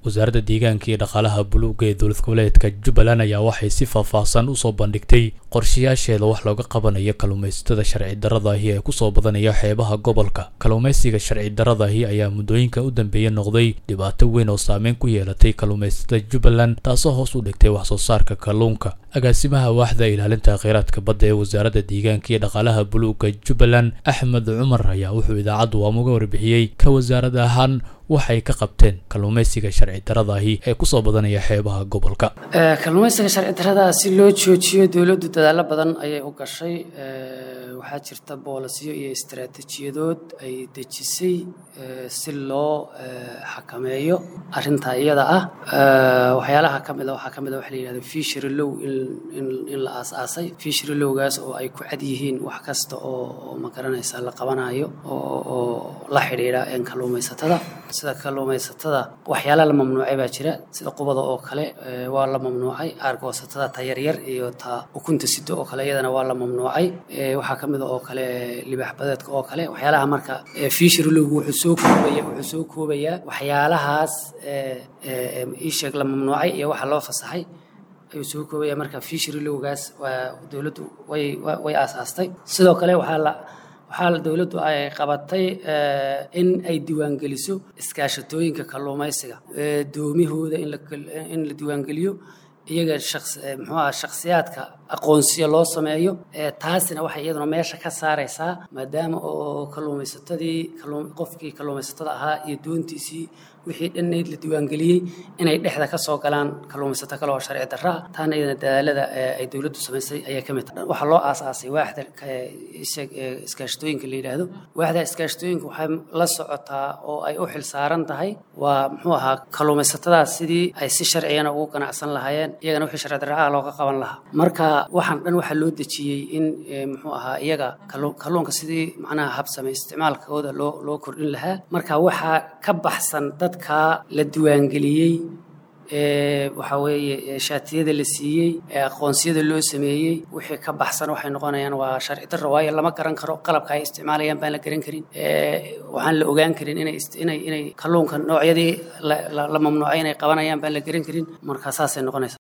wasaaradda deegaanka iyo dhaqaalaha buluugga ee dowlad goboleedka jubbaland ayaa waxay si faahfaahsan usoo bandhigtay qorshayaasheeda wax looga qabanayo kalluumaysatada sharci darradaahi ee kusoo badanaya xeebaha gobolka kalluumaysiga sharci darradaahi ayaa muddooyinka u dambeeya noqday dhibaato weyn oo saameyn ku yeelatay kalluumaysatada jubbaland taasoo hoos u dhigtay wax soo saarka kalluunka agaasimaha waaxda ilaalinta kheyraadka badda ee wasaaradda deegaanka iyo dhaqaalaha buluugga jubbaland axmed cumar ayaa wuxuu idaacaddu waamuga warbixiyey ka wasaarad ahaan waxay ka qabteen kalluumaysiga sharci daradaahi ee kusoo badanaya xeebaha gobolka kalluumaysiga sharci darada si loo joojiyo dowladdu dadaalo badan ayay u gashay waxaa jirta boolasiyo iyo istaraatiijiyadood ay dejisay si loo xakameeyo arintaa iyada ah waxyaalaha ka mida waxaa ka mid a waxa la yidhahda fishery low in la aas-aasay fishery lowgaas oo ay ku cad yihiin wax kasta oo ma garanaysa la qabanayo oo la xidhiidha kalluumaysatada sida kalluumaysatada waxyaala la mamnuucay baa jira sida qubada oo kale waa la mamnuucay aargoosatada ta yaryar iyo ta ukunta sido oo kale iyadana waa la mamnuucay waxaa ka mid a oo kale libaax badeedka oo kale waxyaalaha marka fishery lowgu wuxuu soo koobaya wuxuu soo koobayaa waxyaalahaas iisheeg la mamnuucay iyo waxa loo fasaxay ayuu soo koobaya marka fishery lowgaas waa dowladdu way way aasaastay sidoo kale waxaa la waxaa dowladdu ay qabatay in ay diiwaangeliso iskaashatooyinka kalluumaysiga doomihooda in la diiwaangeliyo iyaga muxuu aha shakhsiyaadka aqoonsiyo loo sameeyo taasina waxay iyaduna meesha ka saaraysaa maadaama oo kalluumaysatadii qofkii kalluumaysatada ahaa iyo doontiisii wixii dhannayd la diiwaangeliyey inay dhexda ka soo galaan kalluumaysato kale oo sharci darra ah taana iyadana dadaalada ay dowladdu samaysay ayaa ka mid tahay waxaa loo aasaasay waaxda iskaashatooyinka la yidhaahdo waaxda iskaashatooyinka waxay la socotaa oo ay u xil saaran tahay waa muxuu ahaa kalluumaysatadaas sidii ay si sharciyana ugu ganacsan lahaayeen iyagana wixii sharci darra ah looga qaban lahaa marka waxaan dhan waxaa loo dejiyey in muxuu ahaa iyaga kalluunka sidii macnaha habsame isticmaalkooda loo loo kordhin lahaa marka waxaa ka baxsan dadka la diiwaangeliyey waxaa weeye shaatiyada la siiyey ee aqoonsiyada loo sameeyey wixii ka baxsan waxay noqonayaan waa sharci darro waayo lama garan karo qalabka ay isticmaalayaan baan la garan karin waxaan la ogaan karin inay inay inay kalluunka noocyadii la mamnuucay inay qabanayaan baan la garan karin marka saasay noqonaysa